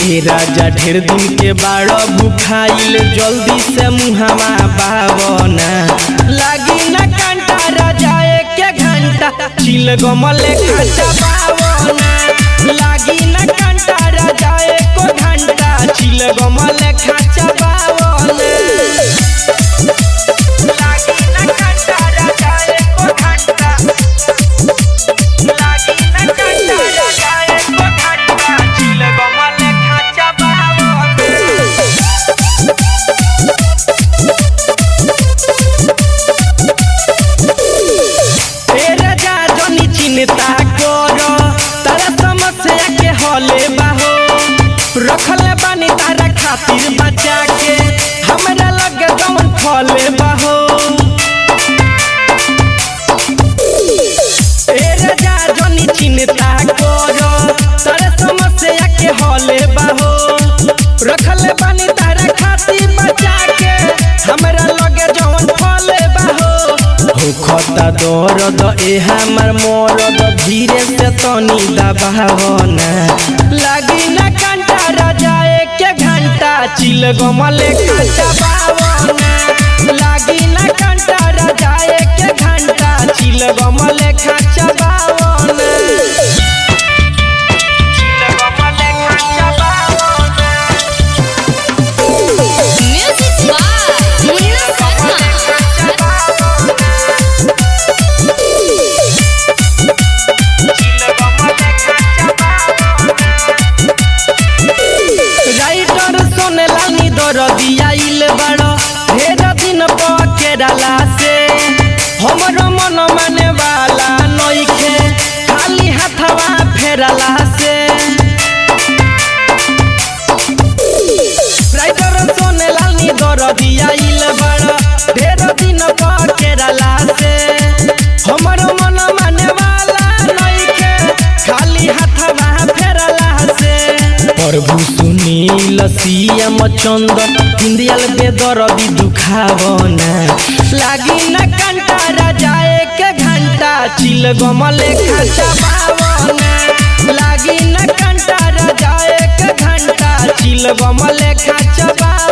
हे राजा ढेर दिन के बाड़ भूखाइल जल्दी से मुहावा बावना लागी ना कांटा राजा एक घंटा चिल गमले खाचा बावना लागी ना कांटा राजा एक घंटा चिल गमले खाचा बावना लागी ना कांटा राजा एक घंटा लागी ना कांटा राजा एक घंटा चिल गमले खाचा बावना ए राजा जनी चिंता कर तारा समस्या के हले बाहो रखले बानी तारा खातिर बचा के हमरा लगे जवन फले बाहो ए राजा जनी चिंता कर तारा समस्या के हले बाहो रखले बानी तारा खातिर बचा के हमरा लगे जवन फले बाहो होखता दर्द ए हमर मरद धीरे से तनी दबावना लागी ना कांटा राजा एक घंटा चिल गमले कांटा बावना लागी ना कांटा राजा एक घंटा चिल गमले खाचा बावना चिल गमले खाचा बावना Music by Munna Sarma. Writer सोनेला नी दरदिया इल बड़ ढेर दिन पकेराला से हमरो मन माने वाला नइखे खाली हाथवा फेरला से राइटर सोनेला नी दरदिया इल बड़ ढेर दिन पकेराला से हमरो मन माने वाला नइखे खाली हाथवा फेरला से प्रभु सुनील सीएम चंदन हिंदियल बेदर भी दुखावना लागी न कंटा राजा एक घंटा चिल गमले खाचा बावना लागी न कंटा राजा एक घंटा चिल गमले खाचा बावना